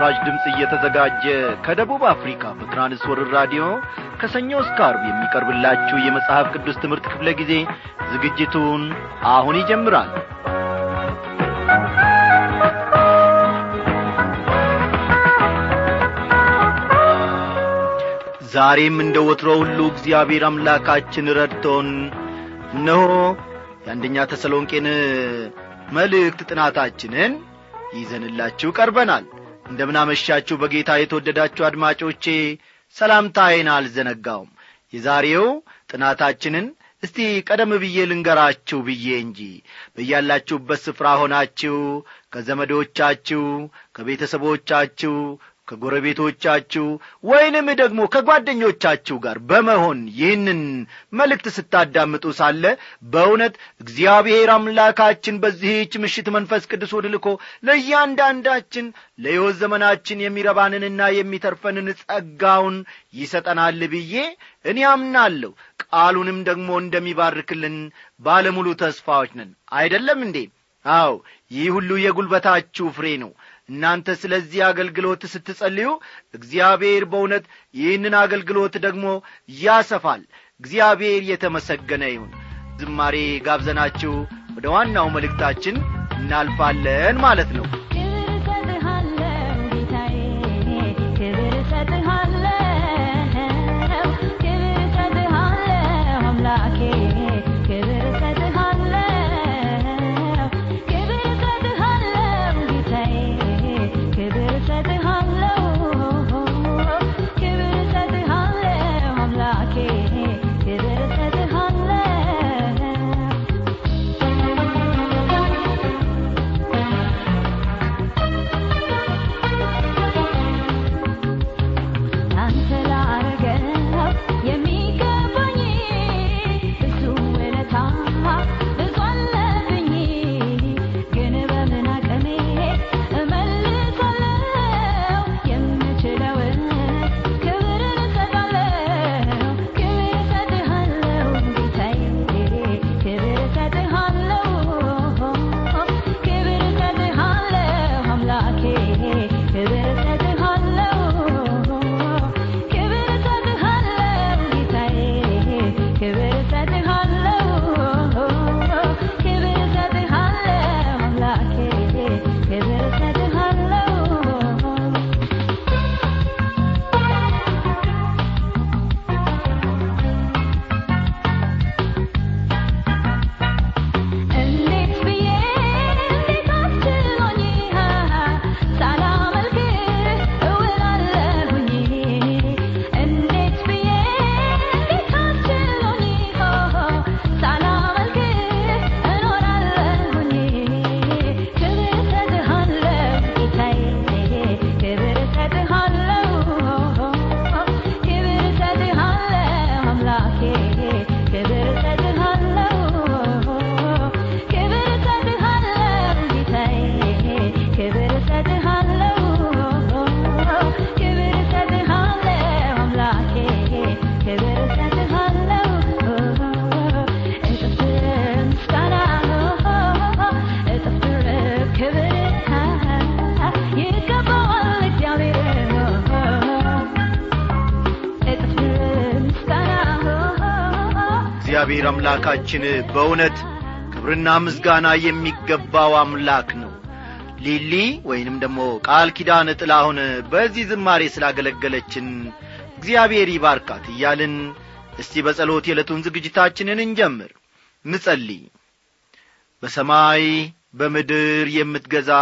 ለምስራች ድምፅ እየተዘጋጀ ከደቡብ አፍሪካ በትራንስወርር ራዲዮ ከሰኞ እስከ አርብ የሚቀርብላችሁ የመጽሐፍ ቅዱስ ትምህርት ክፍለ ጊዜ ዝግጅቱን አሁን ይጀምራል ዛሬም እንደ ወትሮ ሁሉ እግዚአብሔር አምላካችን ረድቶን እነሆ የአንደኛ ተሰሎንቄን መልእክት ጥናታችንን ይዘንላችሁ ቀርበናል እንደምናመሻችሁ በጌታ የተወደዳችሁ አድማጮቼ ሰላምታዬን አልዘነጋውም የዛሬው ጥናታችንን እስቲ ቀደም ብዬ ልንገራችሁ ብዬ እንጂ በያላችሁበት ስፍራ ሆናችሁ ከዘመዶቻችሁ ከቤተሰቦቻችሁ ከጎረቤቶቻችሁ ወይንም ደግሞ ከጓደኞቻችሁ ጋር በመሆን ይህንን መልእክት ስታዳምጡ ሳለ በእውነት እግዚአብሔር አምላካችን በዚህች ምሽት መንፈስ ቅዱስ ልኮ ለእያንዳንዳችን ለሕይወት ዘመናችን የሚረባንንና የሚተርፈንን ጸጋውን ይሰጠናል ብዬ እኔ አምናለሁ ቃሉንም ደግሞ እንደሚባርክልን ባለሙሉ ተስፋዎች ነን አይደለም እንዴ አው ይህ ሁሉ የጒልበታችሁ ፍሬ ነው እናንተ ስለዚህ አገልግሎት ስትጸልዩ እግዚአብሔር በእውነት ይህንን አገልግሎት ደግሞ ያሰፋል እግዚአብሔር የተመሰገነ ይሁን ዝማሬ ጋብዘናችሁ ወደ ዋናው መልእክታችን እናልፋለን ማለት ነው እግዚአብሔር አምላካችን በእውነት ክብርና ምስጋና የሚገባው አምላክ ነው ሊሊ ወይንም ደግሞ ቃል ኪዳን ጥላሁን በዚህ ዝማሬ ስላገለገለችን እግዚአብሔር ይባርካት እያልን እስቲ በጸሎት የዕለቱን ዝግጅታችንን እንጀምር ንጸልይ በሰማይ በምድር የምትገዛ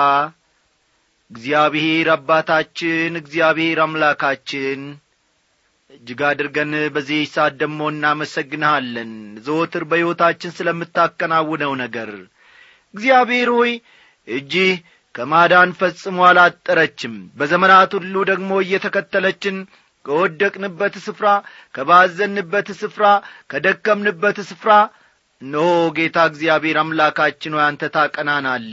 እግዚአብሔር አባታችን እግዚአብሔር አምላካችን እጅግ አድርገን በዚህ ሰዓት ደሞ እናመሰግንሃለን ዘወትር በሕይወታችን ስለምታከናውነው ነገር እግዚአብሔር ሆይ እጅህ ከማዳን ፈጽሞ አላጠረችም በዘመናት ሁሉ ደግሞ እየተከተለችን ከወደቅንበት ስፍራ ከባዘንበት ስፍራ ከደከምንበት ስፍራ እነሆ ጌታ እግዚአብሔር አምላካችን ሆይ አንተ ታቀናናለ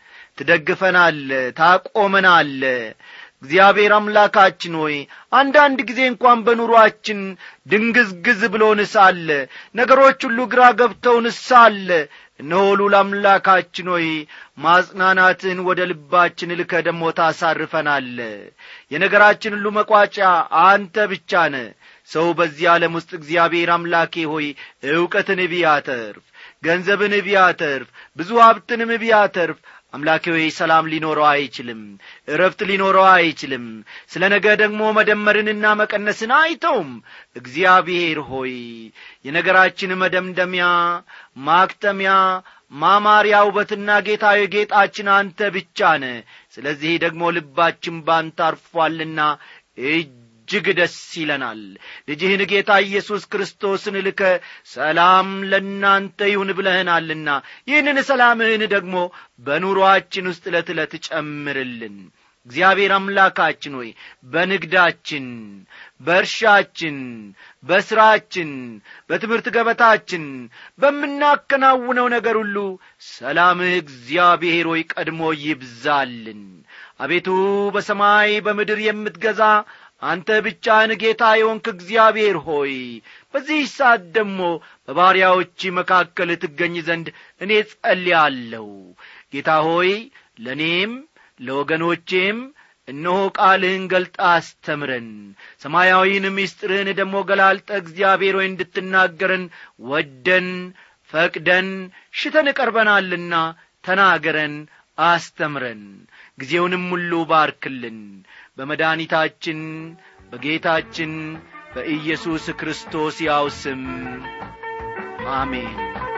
ትደግፈናለ ታቆመናለ እግዚአብሔር አምላካችን ሆይ አንዳንድ ጊዜ እንኳን በኑሮአችን ድንግዝግዝ ብሎን ሳለ ነገሮች ሁሉ ግራ ገብተውን ሳለ እነሆ ሉል አምላካችን ሆይ ማጽናናትን ወደ ልባችን ልከ ደሞ ታሳርፈናለ የነገራችን ሁሉ መቋጫ አንተ ብቻ ነ ሰው በዚህ ዓለም ውስጥ እግዚአብሔር አምላኬ ሆይ ዕውቀትን ቢያተርፍ ገንዘብን ቢያተርፍ ብዙ ሀብትንም ቢያተርፍ አምላኬ ሆይ ሰላም ሊኖረው አይችልም እረፍት ሊኖረው አይችልም ስለ ነገ ደግሞ መደመርንና መቀነስን አይተውም እግዚአብሔር ሆይ የነገራችን መደምደሚያ ማክተሚያ ማማሪያ ውበትና ጌታዊ ጌጣችን አንተ ብቻ ነ ስለዚህ ደግሞ ልባችን ባንተ አርፏልና እጅግ ደስ ይለናል ልጅህን ጌታ ኢየሱስ ክርስቶስን ልከ ሰላም ለእናንተ ይሁን ብለህናልና ይህንን ሰላምህን ደግሞ በኑሮአችን ውስጥ ዕለት ዕለት ጨምርልን እግዚአብሔር አምላካችን ሆይ በንግዳችን በእርሻችን በሥራችን በትምህርት ገበታችን በምናከናውነው ነገር ሁሉ ሰላምህ እግዚአብሔር ሆይ ቀድሞ ይብዛልን አቤቱ በሰማይ በምድር የምትገዛ አንተ ብቻህን ጌታ የሆንክ እግዚአብሔር ሆይ በዚህ ሰዓት ደግሞ በባሪያዎች መካከል ትገኝ ዘንድ እኔ ጸልያለሁ ጌታ ሆይ ለእኔም ለወገኖቼም እነሆ ቃልህን ገልጣ አስተምረን ሰማያዊን ምስጢርህን ደግሞ ገላልጠ እግዚአብሔር ሆይ እንድትናገረን ወደን ፈቅደን ሽተን ቀርበናልና ተናገረን አስተምረን ጊዜውንም ሁሉ ባርክልን በመድኒታችን በጌታችን በኢየሱስ ክርስቶስ ያው ስም አሜን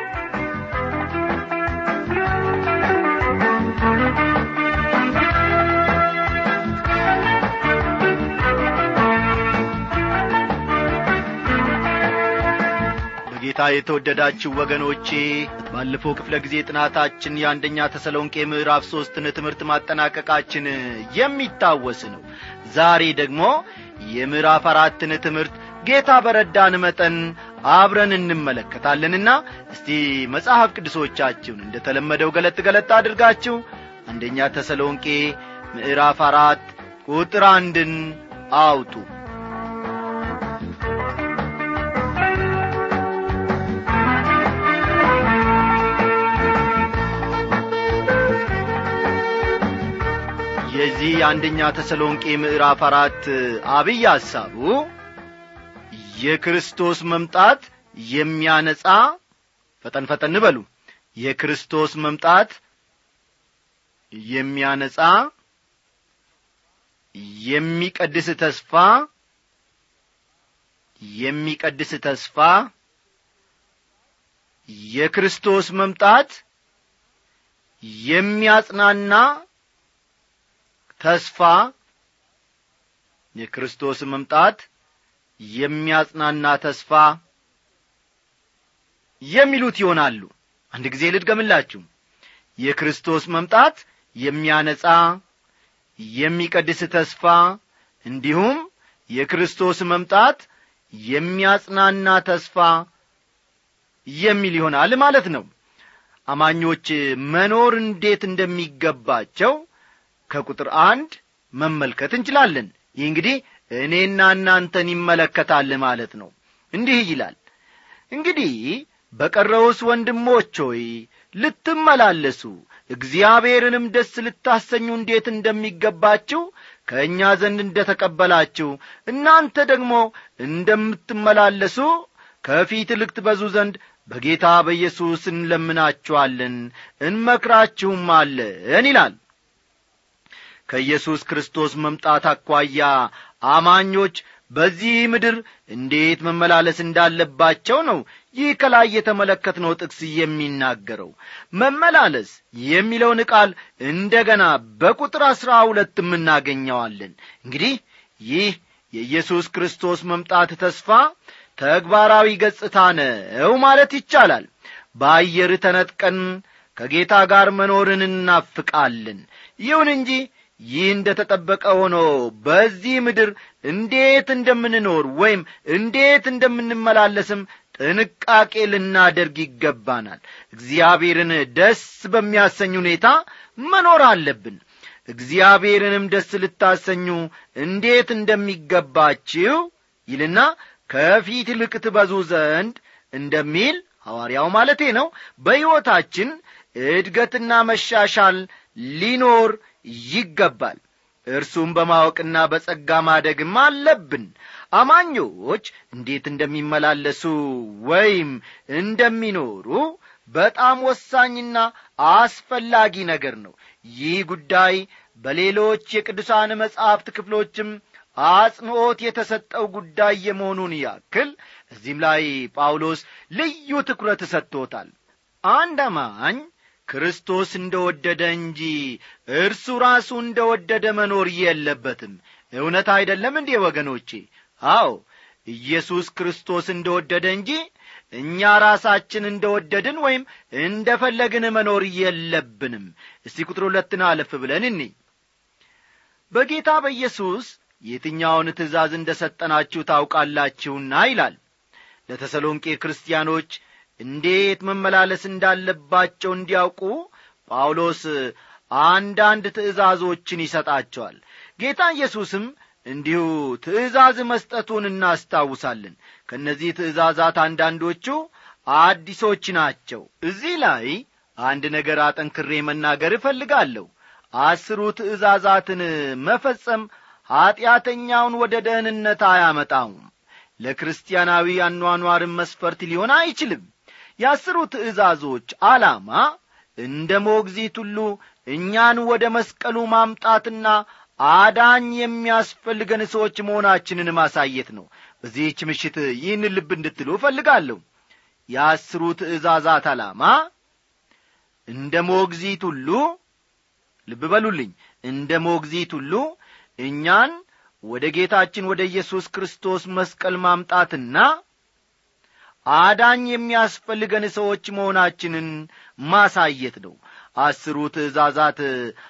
በጌታ የተወደዳችሁ ወገኖቼ ባለፈው ክፍለ ጊዜ ጥናታችን የአንደኛ ተሰሎንቄ ምዕራፍ ሦስትን ትምህርት ማጠናቀቃችን የሚታወስ ነው ዛሬ ደግሞ የምዕራፍ አራትን ትምህርት ጌታ በረዳን መጠን አብረን እንመለከታለንና እስቲ መጽሐፍ ቅዱሶቻችሁን እንደ ተለመደው ገለጥ ገለጥ አድርጋችሁ አንደኛ ተሰሎንቄ ምዕራፍ አራት ቁጥር አንድን አውጡ የዚህ የአንደኛ ተሰሎንቄ ምዕራፍ አራት አብይ ሐሳቡ የክርስቶስ መምጣት የሚያነጻ ፈጠን ፈጠን በሉ የክርስቶስ መምጣት የሚያነጻ የሚቀድስ ተስፋ የሚቀድስ ተስፋ የክርስቶስ መምጣት የሚያጽናና ተስፋ የክርስቶስ መምጣት የሚያጽናና ተስፋ የሚሉት ይሆናሉ አንድ ጊዜ ልድገምላችሁ የክርስቶስ መምጣት የሚያነጻ የሚቀድስ ተስፋ እንዲሁም የክርስቶስ መምጣት የሚያጽናና ተስፋ የሚል ይሆናል ማለት ነው አማኞች መኖር እንዴት እንደሚገባቸው ከቁጥር አንድ መመልከት እንችላለን ይህ እንግዲህ እኔና እናንተን ይመለከታል ማለት ነው እንዲህ ይላል እንግዲህ በቀረውስ ወንድሞች ሆይ ልትመላለሱ እግዚአብሔርንም ደስ ልታሰኙ እንዴት እንደሚገባችሁ ከእኛ ዘንድ እንደ ተቀበላችሁ እናንተ ደግሞ እንደምትመላለሱ ከፊት ልክትበዙ ዘንድ በጌታ በኢየሱስ እንለምናችኋለን እንመክራችሁም አለን ይላል ከኢየሱስ ክርስቶስ መምጣት አኳያ አማኞች በዚህ ምድር እንዴት መመላለስ እንዳለባቸው ነው ይህ ከላይ የተመለከትነው ጥቅስ የሚናገረው መመላለስ የሚለውን ቃል እንደ ገና በቁጥር አሥራ ሁለት እናገኘዋለን እንግዲህ ይህ የኢየሱስ ክርስቶስ መምጣት ተስፋ ተግባራዊ ገጽታ ነው ማለት ይቻላል በአየር ተነጥቀን ከጌታ ጋር መኖርን እናፍቃለን ይሁን እንጂ ይህ እንደ ተጠበቀ ሆኖ በዚህ ምድር እንዴት እንደምንኖር ወይም እንዴት እንደምንመላለስም ጥንቃቄ ልናደርግ ይገባናል እግዚአብሔርን ደስ በሚያሰኝ ሁኔታ መኖር አለብን እግዚአብሔርንም ደስ ልታሰኙ እንዴት እንደሚገባችሁ ይልና ከፊት ይልቅ ትበዙ ዘንድ እንደሚል ሐዋርያው ማለቴ ነው በሕይወታችን እድገትና መሻሻል ሊኖር ይገባል እርሱም በማወቅና በጸጋ ማደግም አለብን አማኞች እንዴት እንደሚመላለሱ ወይም እንደሚኖሩ በጣም ወሳኝና አስፈላጊ ነገር ነው ይህ ጉዳይ በሌሎች የቅዱሳን መጻሕፍት ክፍሎችም አጽንዖት የተሰጠው ጉዳይ የመሆኑን ያክል እዚህም ላይ ጳውሎስ ልዩ ትኩረት ሰጥቶታል አንድ አማኝ ክርስቶስ እንደ ወደደ እንጂ እርሱ ራሱ እንደ ወደደ መኖር የለበትም እውነት አይደለም እንዴ ወገኖቼ አዎ ኢየሱስ ክርስቶስ እንደ ወደደ እንጂ እኛ ራሳችን እንደ ወደድን ወይም እንደ ፈለግን መኖር የለብንም እስቲ ቁጥር ሁለትን አለፍ ብለን እኒ በጌታ በኢየሱስ የትኛውን ትእዛዝ እንደ ሰጠናችሁ ታውቃላችሁና ይላል ለተሰሎንቄ ክርስቲያኖች እንዴት መመላለስ እንዳለባቸው እንዲያውቁ ጳውሎስ አንዳንድ ትእዛዞችን ይሰጣቸዋል ጌታ ኢየሱስም እንዲሁ ትእዛዝ መስጠቱን እናስታውሳለን ከእነዚህ ትእዛዛት አንዳንዶቹ አዲሶች ናቸው እዚህ ላይ አንድ ነገር አጠንክሬ መናገር እፈልጋለሁ አስሩ ትእዛዛትን መፈጸም ኀጢአተኛውን ወደ ደህንነት አያመጣውም ለክርስቲያናዊ አኗኗርን መስፈርት ሊሆን አይችልም የአስሩ ትእዛዞች ዓላማ እንደ ሞግዚት ሁሉ እኛን ወደ መስቀሉ ማምጣትና አዳኝ የሚያስፈልገን ሰዎች መሆናችንን ማሳየት ነው በዚህች ምሽት ይህን ልብ እንድትሉ እፈልጋለሁ የአስሩ ትእዛዛት ዓላማ እንደ ሞግዚት ሁሉ ልብ በሉልኝ እንደ ሞግዚት ሁሉ እኛን ወደ ጌታችን ወደ ኢየሱስ ክርስቶስ መስቀል ማምጣትና አዳኝ የሚያስፈልገን ሰዎች መሆናችንን ማሳየት ነው አስሩ ትእዛዛት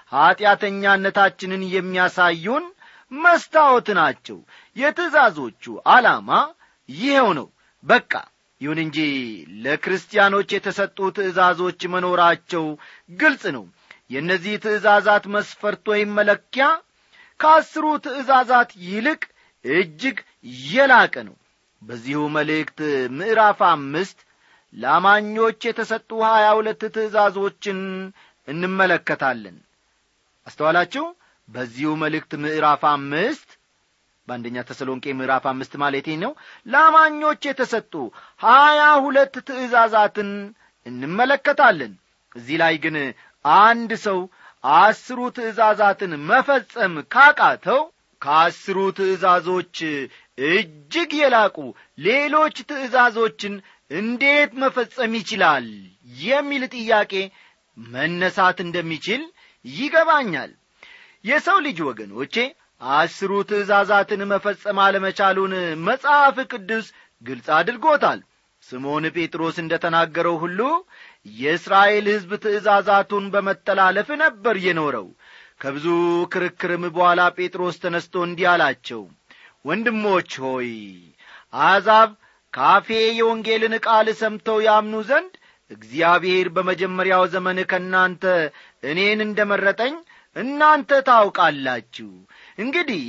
ኀጢአተኛነታችንን የሚያሳዩን መስታወት ናቸው የትእዛዞቹ ዓላማ ይኸው ነው በቃ ይሁን እንጂ ለክርስቲያኖች የተሰጡ ትእዛዞች መኖራቸው ግልጽ ነው የእነዚህ ትእዛዛት መስፈርት ወይም መለኪያ ከአስሩ ትእዛዛት ይልቅ እጅግ የላቀ ነው በዚሁ መልእክት ምዕራፍ አምስት ለአማኞች የተሰጡ ሀያ ሁለት ትእዛዞችን እንመለከታለን አስተዋላችሁ በዚሁ መልእክት ምዕራፍ አምስት በአንደኛ ተሰሎንቄ ምዕራፍ አምስት ማለቴ ነው ለአማኞች የተሰጡ ሀያ ሁለት ትእዛዛትን እንመለከታለን እዚህ ላይ ግን አንድ ሰው አስሩ ትእዛዛትን መፈጸም ካቃተው ከአስሩ ትእዛዞች እጅግ የላቁ ሌሎች ትእዛዞችን እንዴት መፈጸም ይችላል የሚል ጥያቄ መነሳት እንደሚችል ይገባኛል የሰው ልጅ ወገኖቼ አስሩ ትእዛዛትን መፈጸም አለመቻሉን መጽሐፍ ቅዱስ ግልጽ አድርጎታል ስምዖን ጴጥሮስ እንደ ተናገረው ሁሉ የእስራኤል ሕዝብ ትእዛዛቱን በመተላለፍ ነበር የኖረው ከብዙ ክርክርም በኋላ ጴጥሮስ ተነስቶ እንዲህ አላቸው ወንድሞች ሆይ አሕዛብ ካፌ የወንጌልን ቃል ሰምተው ያምኑ ዘንድ እግዚአብሔር በመጀመሪያው ዘመን ከእናንተ እኔን እንደ መረጠኝ እናንተ ታውቃላችሁ እንግዲህ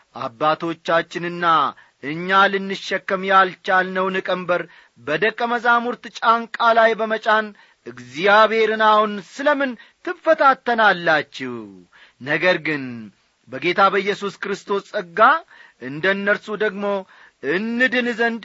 አባቶቻችንና እኛ ልንሸከም ያልቻልነውን ቀንበር በደቀ መዛሙርት ጫንቃ ላይ በመጫን እግዚአብሔርን አሁን ስለምን ትፈታተናላችሁ ነገር ግን በጌታ በኢየሱስ ክርስቶስ ጸጋ እንደ እነርሱ ደግሞ እንድን ዘንድ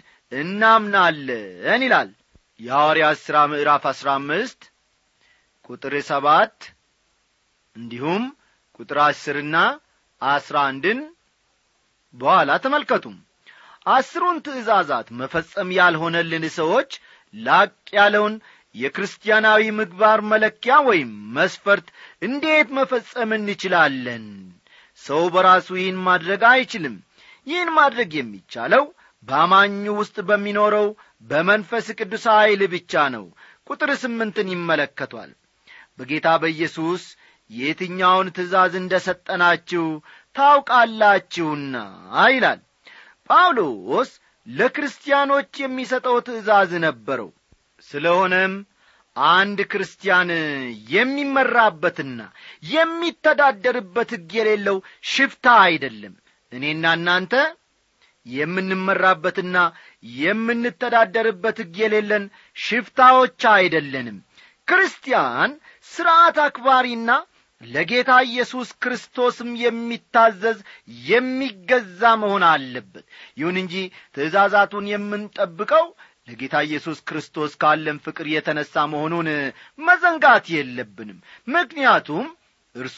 እናምናለን ይላል የሐዋርያት ሥራ ምዕራፍ አሥራ አምስት ቁጥር ሰባት እንዲሁም ቁጥር አስርና አስራ አንድን በኋላ ተመልከቱም አስሩን ትእዛዛት መፈጸም ያልሆነልን ሰዎች ላቅ ያለውን የክርስቲያናዊ ምግባር መለኪያ ወይም መስፈርት እንዴት መፈጸም እንችላለን ሰው በራሱ ይህን ማድረግ አይችልም ይህን ማድረግ የሚቻለው በአማኙ ውስጥ በሚኖረው በመንፈስ ቅዱስ ኀይል ብቻ ነው ቁጥር ስምንትን ይመለከቷል በጌታ በኢየሱስ የትኛውን ትእዛዝ እንደ ሰጠናችሁ ታውቃላችሁና ይላል ጳውሎስ ለክርስቲያኖች የሚሰጠው ትእዛዝ ነበረው ስለሆነም አንድ ክርስቲያን የሚመራበትና የሚተዳደርበት ሕግ የሌለው ሽፍታ አይደለም እኔና እናንተ የምንመራበትና የምንተዳደርበት ሕግ የሌለን ሽፍታዎች አይደለንም ክርስቲያን ሥርዓት አክባሪና ለጌታ ኢየሱስ ክርስቶስም የሚታዘዝ የሚገዛ መሆን አለበት ይሁን እንጂ ትእዛዛቱን የምንጠብቀው ለጌታ ኢየሱስ ክርስቶስ ካለን ፍቅር የተነሣ መሆኑን መዘንጋት የለብንም ምክንያቱም እርሱ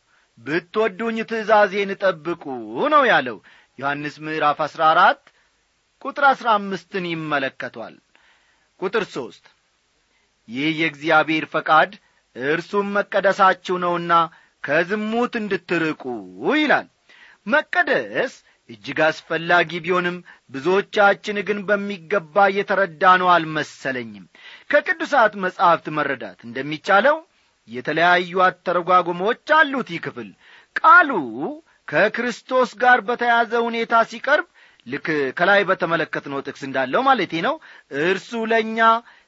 ብትወዱኝ ትእዛዜን ጠብቁ ነው ያለው ዮሐንስ ምዕራፍ አሥራ አራት ቁጥር አሥራ አምስትን ይመለከቷል ቁጥር ሦስት ይህ የእግዚአብሔር ፈቃድ እርሱም መቀደሳችሁ ነውና ከዝሙት እንድትርቁ ይላል መቀደስ እጅግ አስፈላጊ ቢሆንም ብዙዎቻችን ግን በሚገባ እየተረዳ ነው አልመሰለኝም ከቅዱሳት መጻሕፍት መረዳት እንደሚቻለው የተለያዩ አተረጓጉሞች አሉት ይህ ክፍል ቃሉ ከክርስቶስ ጋር በተያዘ ሁኔታ ሲቀርብ ልክ ከላይ በተመለከትነው ጥቅስ እንዳለው ማለቴ ነው እርሱ ለእኛ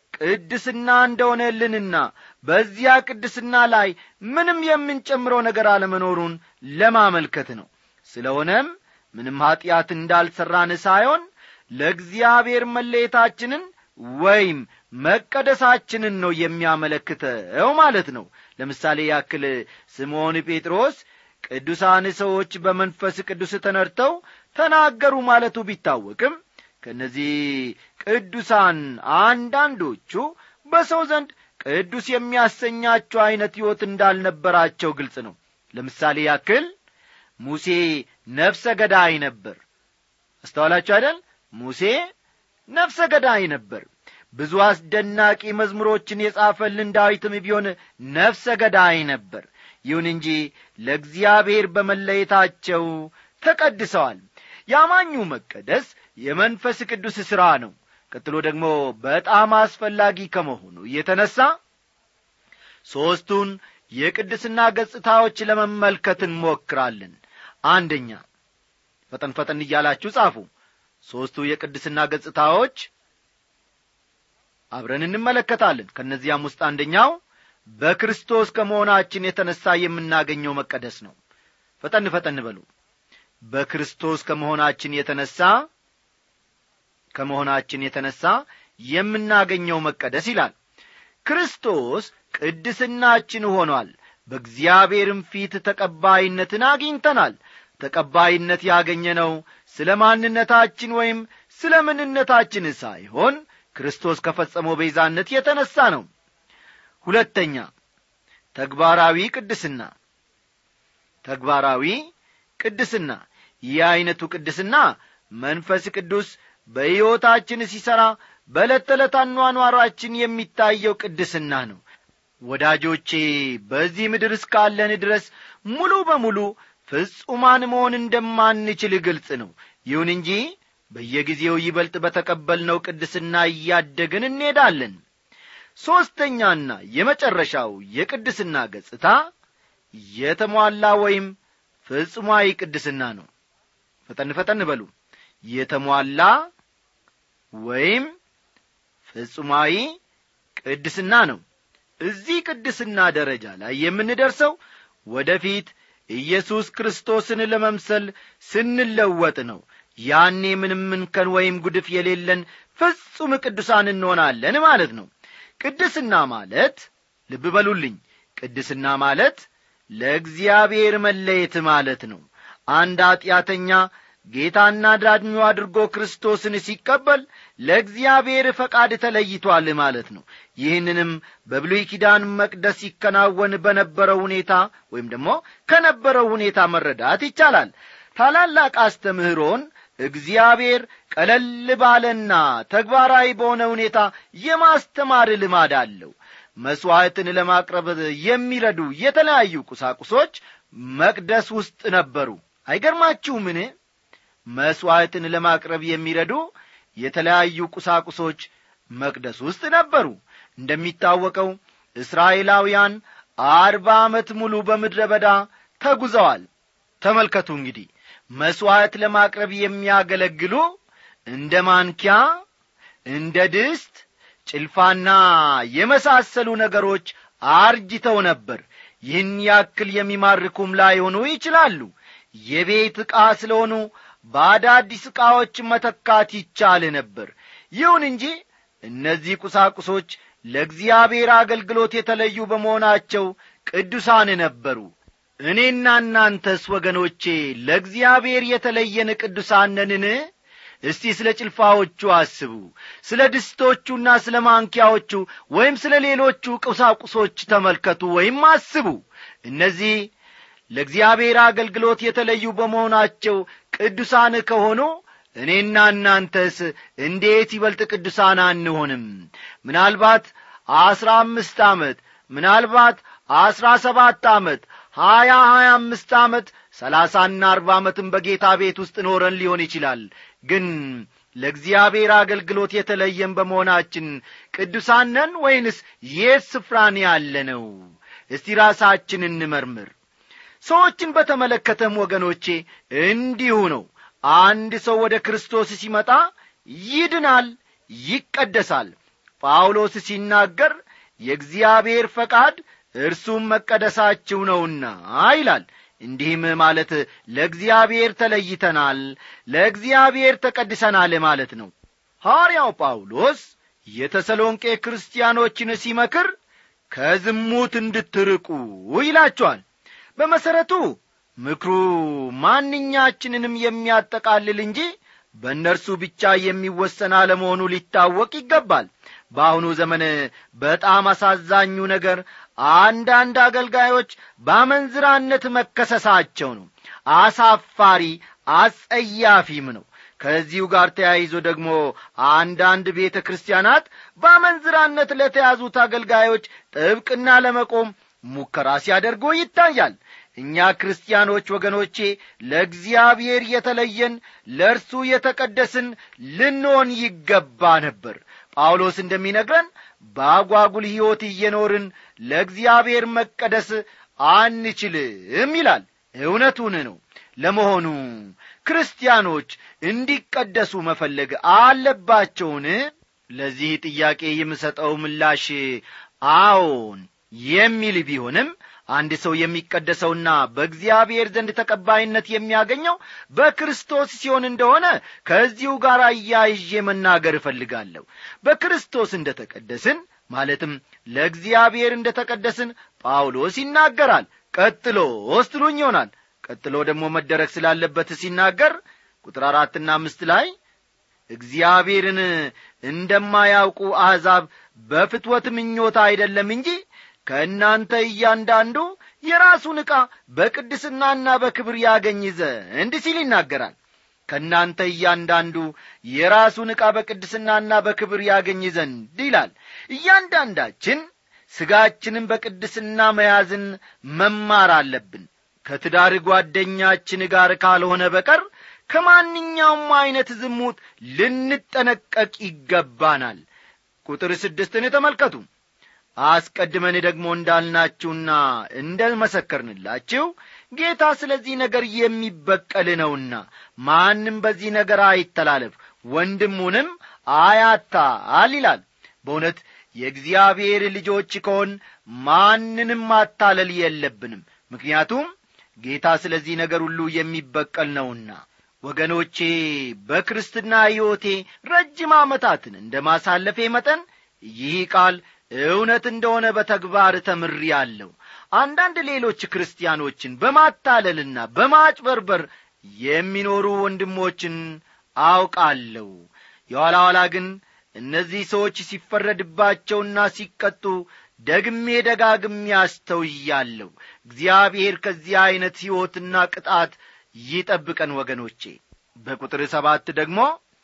ቅድስና እንደሆነልንና በዚያ ቅድስና ላይ ምንም የምንጨምረው ነገር አለመኖሩን ለማመልከት ነው ስለሆነም ምንም ኀጢአት እንዳልሠራን ሳይሆን ለእግዚአብሔር መለየታችንን ወይም መቀደሳችንን ነው የሚያመለክተው ማለት ነው ለምሳሌ ያክል ስምዖን ጴጥሮስ ቅዱሳን ሰዎች በመንፈስ ቅዱስ ተነድተው ተናገሩ ማለቱ ቢታወቅም ከእነዚህ ቅዱሳን አንዳንዶቹ በሰው ዘንድ ቅዱስ የሚያሰኛቸው ዐይነት ሕይወት እንዳልነበራቸው ግልጽ ነው ለምሳሌ ያክል ሙሴ ነፍሰ ገዳይ ነበር አስተዋላችሁ አይደል ሙሴ ነፍሰ ገዳይ ነበር ብዙ አስደናቂ መዝሙሮችን የጻፈልን ዳዊትም ቢሆን ነፍሰ ገዳይ ነበር ይሁን እንጂ ለእግዚአብሔር በመለየታቸው ተቀድሰዋል ያማኙ መቀደስ የመንፈስ ቅዱስ ሥራ ነው ቀጥሎ ደግሞ በጣም አስፈላጊ ከመሆኑ የተነሣ ሦስቱን የቅድስና ገጽታዎች ለመመልከት እንሞክራለን አንደኛ ፈጠን ፈጠን እያላችሁ ጻፉ ሦስቱ የቅድስና ገጽታዎች አብረን እንመለከታለን ከእነዚያም ውስጥ አንደኛው በክርስቶስ ከመሆናችን የተነሣ የምናገኘው መቀደስ ነው ፈጠን ፈጠን በሉ በክርስቶስ ከመሆናችን የተነሣ ከመሆናችን የተነሣ የምናገኘው መቀደስ ይላል ክርስቶስ ቅድስናችን ሆኗል በእግዚአብሔርም ፊት ተቀባይነትን አግኝተናል ተቀባይነት ያገኘነው ስለ ማንነታችን ወይም ስለ ምንነታችን ሳይሆን ክርስቶስ ከፈጸመው ቤዛነት የተነሣ ነው ሁለተኛ ተግባራዊ ቅድስና ተግባራዊ ቅድስና ይህ ዐይነቱ ቅድስና መንፈስ ቅዱስ በሕይወታችን ሲሠራ በዕለት ተዕለት አኗኗራችን የሚታየው ቅድስና ነው ወዳጆቼ በዚህ ምድር እስካለን ድረስ ሙሉ በሙሉ ፍጹማን መሆን እንደማንችል ግልጽ ነው ይሁን እንጂ በየጊዜው ይበልጥ በተቀበልነው ቅድስና እያደግን እንሄዳለን ሦስተኛና የመጨረሻው የቅድስና ገጽታ የተሟላ ወይም ፍጹማዊ ቅድስና ነው ፈጠን ፈጠን በሉ የተሟላ ወይም ፍጹማዊ ቅድስና ነው እዚህ ቅድስና ደረጃ ላይ የምንደርሰው ወደፊት ኢየሱስ ክርስቶስን ለመምሰል ስንለወጥ ነው ያኔ ምንም እንከን ወይም ጉድፍ የሌለን ፍጹም ቅዱሳን እንሆናለን ማለት ነው ቅድስና ማለት ልብ በሉልኝ ቅድስና ማለት ለእግዚአብሔር መለየት ማለት ነው አንድ ኀጢአተኛ ጌታና ዳድኙ አድርጎ ክርስቶስን ሲቀበል ለእግዚአብሔር ፈቃድ ተለይቷል ማለት ነው ይህንንም በብሉይ ኪዳን መቅደስ ሲከናወን በነበረው ሁኔታ ወይም ደግሞ ከነበረው ሁኔታ መረዳት ይቻላል ታላላቅ አስተምህሮን እግዚአብሔር ቀለል ባለና ተግባራዊ በሆነ ሁኔታ የማስተማር ልማድ አለው መሥዋዕትን ለማቅረብ የሚረዱ የተለያዩ ቁሳቁሶች መቅደስ ውስጥ ነበሩ አይገርማችሁምን መሥዋዕትን ለማቅረብ የሚረዱ የተለያዩ ቁሳቁሶች መቅደስ ውስጥ ነበሩ እንደሚታወቀው እስራኤላውያን አርባ ዓመት ሙሉ በምድረ በዳ ተጉዘዋል ተመልከቱ እንግዲህ መሥዋዕት ለማቅረብ የሚያገለግሉ እንደ ማንኪያ እንደ ድስት ጭልፋና የመሳሰሉ ነገሮች አርጅተው ነበር ይህን ያክል የሚማርኩም ላይሆኑ ይችላሉ የቤት ዕቃ ስለሆኑ በአዳዲስ ዕቃዎች መተካት ይቻል ነበር ይሁን እንጂ እነዚህ ቁሳቁሶች ለእግዚአብሔር አገልግሎት የተለዩ በመሆናቸው ቅዱሳን ነበሩ እኔና እናንተስ ወገኖቼ ለእግዚአብሔር የተለየን ቅዱሳን ነንን እስቲ ስለ ጭልፋዎቹ አስቡ ስለ ድስቶቹና ስለ ማንኪያዎቹ ወይም ስለ ሌሎቹ ቁሳቁሶች ተመልከቱ ወይም አስቡ እነዚህ ለእግዚአብሔር አገልግሎት የተለዩ በመሆናቸው ቅዱሳን ከሆኑ እኔና እናንተስ እንዴት ይበልጥ ቅዱሳን አንሆንም ምናልባት አስራ አምስት ዓመት ምናልባት አስራ ሰባት ዓመት ሀያ ሀያ አምስት ዓመት ሰላሳና አርባ ዓመትም በጌታ ቤት ውስጥ ኖረን ሊሆን ይችላል ግን ለእግዚአብሔር አገልግሎት የተለየን በመሆናችን ቅዱሳን ነን ወይንስ የት ስፍራን ያለ ነው እስቲ ራሳችን እንመርምር ሰዎችን በተመለከተም ወገኖቼ እንዲሁ ነው አንድ ሰው ወደ ክርስቶስ ሲመጣ ይድናል ይቀደሳል ጳውሎስ ሲናገር የእግዚአብሔር ፈቃድ እርሱም መቀደሳችሁ ነውና ይላል እንዲህም ማለት ለእግዚአብሔር ተለይተናል ለእግዚአብሔር ተቀድሰናል ማለት ነው ሐዋርያው ጳውሎስ የተሰሎንቄ ክርስቲያኖችን ሲመክር ከዝሙት እንድትርቁ ይላቸዋል በመሠረቱ ምክሩ ማንኛችንንም የሚያጠቃልል እንጂ በእነርሱ ብቻ የሚወሰን አለመሆኑ ሊታወቅ ይገባል በአሁኑ ዘመን በጣም አሳዛኙ ነገር አንዳንድ አገልጋዮች በአመንዝራነት መከሰሳቸው ነው አሳፋሪ አጸያፊም ነው ከዚሁ ጋር ተያይዞ ደግሞ አንዳንድ ቤተ ክርስቲያናት በአመንዝራነት ለተያዙት አገልጋዮች ጥብቅና ለመቆም ሙከራ ሲያደርጉ ይታያል እኛ ክርስቲያኖች ወገኖቼ ለእግዚአብሔር የተለየን ለእርሱ የተቀደስን ልንሆን ይገባ ነበር ጳውሎስ እንደሚነግረን በአጓጉል ሕይወት እየኖርን ለእግዚአብሔር መቀደስ አንችልም ይላል እውነቱን ነው ለመሆኑ ክርስቲያኖች እንዲቀደሱ መፈለግ አለባቸውን ለዚህ ጥያቄ የምሰጠው ምላሽ አዎን የሚል ቢሆንም አንድ ሰው የሚቀደሰውና በእግዚአብሔር ዘንድ ተቀባይነት የሚያገኘው በክርስቶስ ሲሆን እንደሆነ ከዚሁ ጋር አያይዤ መናገር እፈልጋለሁ በክርስቶስ እንደ ተቀደስን ማለትም ለእግዚአብሔር እንደ ተቀደስን ጳውሎስ ይናገራል ቀጥሎ ስትሉኝ ይሆናል ቀጥሎ ደግሞ መደረግ ስላለበት ሲናገር ቁጥር አራትና አምስት ላይ እግዚአብሔርን እንደማያውቁ አሕዛብ በፍትወት ምኞታ አይደለም እንጂ ከእናንተ እያንዳንዱ የራሱን ዕቃ በቅድስናና በክብር ያገኝ ዘንድ ሲል ይናገራል ከእናንተ እያንዳንዱ የራሱን ዕቃ በቅድስናና በክብር ያገኝ ዘንድ ይላል እያንዳንዳችን ሥጋችንን በቅድስና መያዝን መማር አለብን ከትዳር ጓደኛችን ጋር ካልሆነ በቀር ከማንኛውም ዐይነት ዝሙት ልንጠነቀቅ ይገባናል ቁጥር ስድስትን ተመልከቱ አስቀድመን ደግሞ እንዳልናችሁና እንደ መሰከርንላችሁ ጌታ ስለዚህ ነገር የሚበቀል ነውና ማንም በዚህ ነገር አይተላለፍ ወንድሙንም አያታል ይላል በእውነት የእግዚአብሔር ልጆች ከሆን ማንንም ማታለል የለብንም ምክንያቱም ጌታ ስለዚህ ነገር ሁሉ የሚበቀል ነውና ወገኖቼ በክርስትና ሕይወቴ ረጅም ዓመታትን እንደ ማሳለፌ መጠን ይህ ቃል እውነት እንደሆነ በተግባር ተምሬአለሁ አንዳንድ ሌሎች ክርስቲያኖችን በማታለልና በማጭበርበር የሚኖሩ ወንድሞችን አውቃለሁ የኋላ ኋላ ግን እነዚህ ሰዎች ሲፈረድባቸውና ሲቀጡ ደግሜ ደጋግሜ አስተውያለሁ እግዚአብሔር ከዚህ ዐይነት ሕይወትና ቅጣት ይጠብቀን ወገኖቼ በቁጥር ሰባት ደግሞ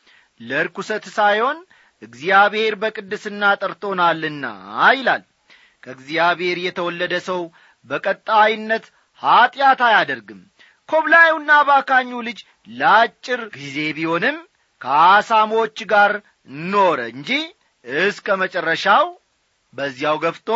ለርኩሰት ሳይሆን እግዚአብሔር በቅድስና ጠርቶናልና ይላል ከእግዚአብሔር የተወለደ ሰው በቀጣይነት ኀጢአት አያደርግም ኮብላዩና ባካኙ ልጅ ለአጭር ጊዜ ቢሆንም ከአሳሞች ጋር ኖረ እንጂ እስከ መጨረሻው በዚያው ገፍቶ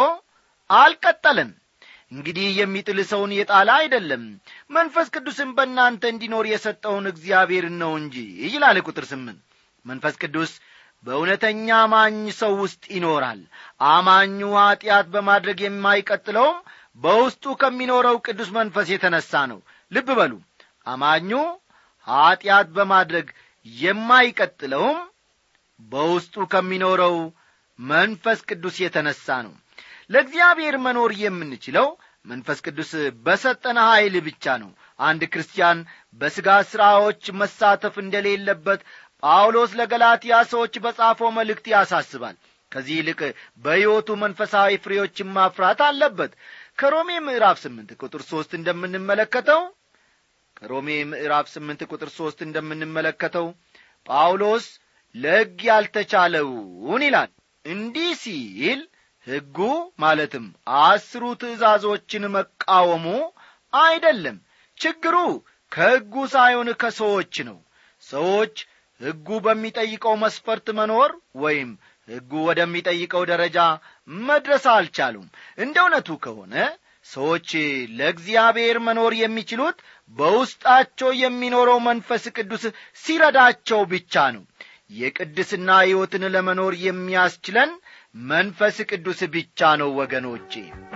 አልቀጠለም እንግዲህ የሚጥል ሰውን የጣለ አይደለም መንፈስ ቅዱስን በእናንተ እንዲኖር የሰጠውን እግዚአብሔርን ነው እንጂ ይላል ቁጥር ስምንት መንፈስ ቅዱስ በእውነተኛ አማኝ ሰው ውስጥ ይኖራል አማኙ ኀጢአት በማድረግ የማይቀጥለውም በውስጡ ከሚኖረው ቅዱስ መንፈስ የተነሣ ነው ልብ በሉ አማኙ ኀጢአት በማድረግ የማይቀጥለውም በውስጡ ከሚኖረው መንፈስ ቅዱስ የተነሣ ነው ለእግዚአብሔር መኖር የምንችለው መንፈስ ቅዱስ በሰጠነ ኀይል ብቻ ነው አንድ ክርስቲያን በሥጋ ሥራዎች መሳተፍ እንደሌለበት ጳውሎስ ለገላትያ ሰዎች በጻፈው መልእክት ያሳስባል ከዚህ ይልቅ በሕይወቱ መንፈሳዊ ፍሬዎችን ማፍራት አለበት ከሮሜ ምዕራፍ ስምንት ቁጥር ሦስት እንደምንመለከተው ከሮሜ ምዕራፍ ስምንት ቁጥር ሦስት እንደምንመለከተው ጳውሎስ ለሕግ ያልተቻለውን ይላል እንዲህ ሲል ሕጉ ማለትም አስሩ ትእዛዞችን መቃወሙ አይደለም ችግሩ ከሕጉ ሳይሆን ከሰዎች ነው ሰዎች ሕጉ በሚጠይቀው መስፈርት መኖር ወይም ሕጉ ወደሚጠይቀው ደረጃ መድረስ አልቻሉም እንደ እውነቱ ከሆነ ሰዎች ለእግዚአብሔር መኖር የሚችሉት በውስጣቸው የሚኖረው መንፈስ ቅዱስ ሲረዳቸው ብቻ ነው የቅድስና ሕይወትን ለመኖር የሚያስችለን መንፈስ ቅዱስ ብቻ ነው ወገኖቼ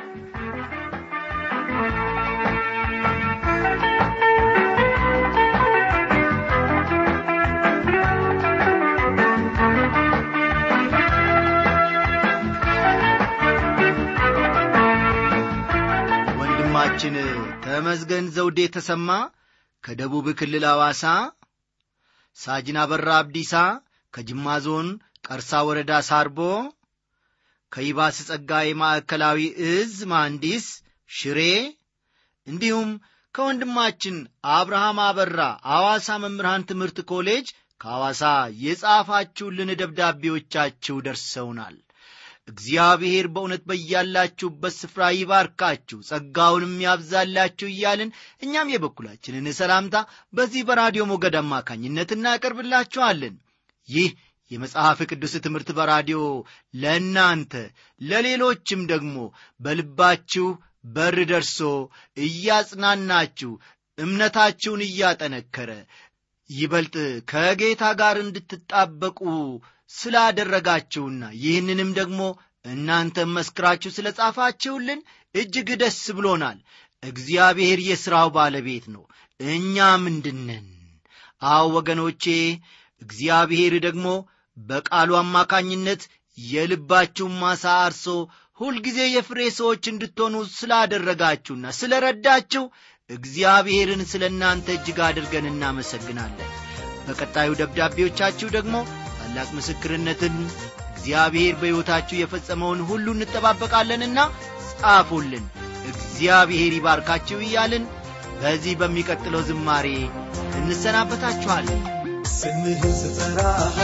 ወንድማችን ተመዝገን ዘውዴ ተሰማ ከደቡብ ክልል አዋሳ ሳጅን አበራ አብዲሳ ከጅማ ዞን ቀርሳ ወረዳ ሳርቦ ከይባስ ጸጋዬ ማዕከላዊ እዝ መሐንዲስ ሽሬ እንዲሁም ከወንድማችን አብርሃም አበራ አዋሳ መምህራን ትምህርት ኮሌጅ ከሐዋሳ የጻፋችሁልን ደብዳቤዎቻችሁ ደርሰውናል እግዚአብሔር በእውነት በያላችሁበት ስፍራ ይባርካችሁ ጸጋውንም ያብዛላችሁ እያልን እኛም የበኩላችንን ሰላምታ በዚህ በራዲዮ ሞገድ አማካኝነት እናቀርብላችኋለን ይህ የመጽሐፍ ቅዱስ ትምህርት በራዲዮ ለእናንተ ለሌሎችም ደግሞ በልባችሁ በር ደርሶ እያጽናናችሁ እምነታችሁን እያጠነከረ ይበልጥ ከጌታ ጋር እንድትጣበቁ ስላደረጋችሁና ይህንንም ደግሞ እናንተም መስክራችሁ ስለ ጻፋችሁልን እጅግ ደስ ብሎናል እግዚአብሔር የሥራው ባለቤት ነው እኛ ምንድነን አዎ ወገኖቼ እግዚአብሔር ደግሞ በቃሉ አማካኝነት የልባችሁን ማሳ አርሶ ሁልጊዜ የፍሬ ሰዎች እንድትሆኑ ስላደረጋችሁና ስለ ረዳችሁ እግዚአብሔርን ስለ እናንተ እጅግ አድርገን እናመሰግናለን በቀጣዩ ደብዳቤዎቻችሁ ደግሞ ታላቅ ምስክርነትን እግዚአብሔር በሕይወታችሁ የፈጸመውን ሁሉ እንጠባበቃለንና ጻፉልን እግዚአብሔር ይባርካችሁ እያልን በዚህ በሚቀጥለው ዝማሬ እንሰናበታችኋለን ስምህን ስጠራ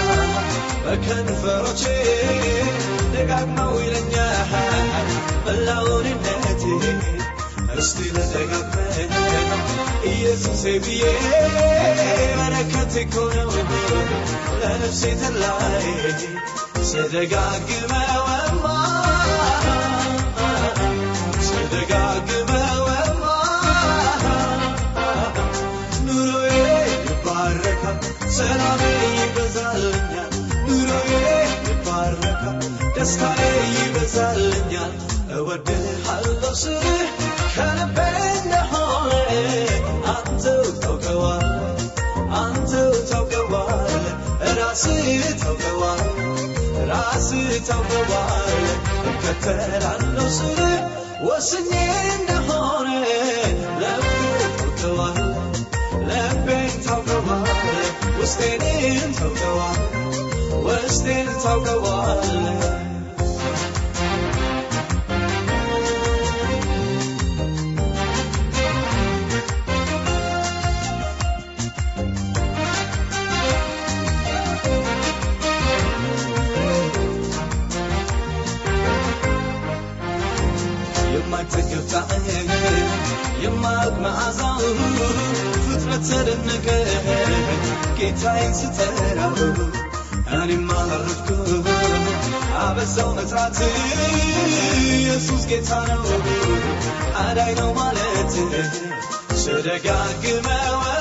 በከንፈሮቼ ደጋግመው ይለኛል መላውንነቴ እስቲ ልደጋግመ ኢየሱሴ ብዬ በረከት እኮ ነው ለነፍሴ ተላይ ስደጋግመወማ ስደጋግመወማ ኑሮዬ ይባረካል ሰላሜ ይበዛልኛል ኑሮዬ ይባረካል ደስታዬ ይበዛልኛል እወድሃለሁ ስልህ ከልቤ እንደሆነ አንተው ታውቀዋለህ አንተው ታውቀዋለህ ራስህ ታውቀዋለህ ራስህ ታውቀዋለህ እከተላለሁ ስልህ ወስኜ እንደሆነ ልቤ ታውቀዋለህ ልቤን ታውቀዋለህ ውስጤን ታውቀዋለህ ውስጤን ታውቀዋለህ የማይጠገብ ጣዕም የማያውቅ መዓዛው ፍጥረት ተደነቀ ጌታዬን ስጠራው እኔም አረፍኩ አበዛው መጥራት ኢየሱስ ጌታ ነው አዳይ ነው ማለት ስደጋግመው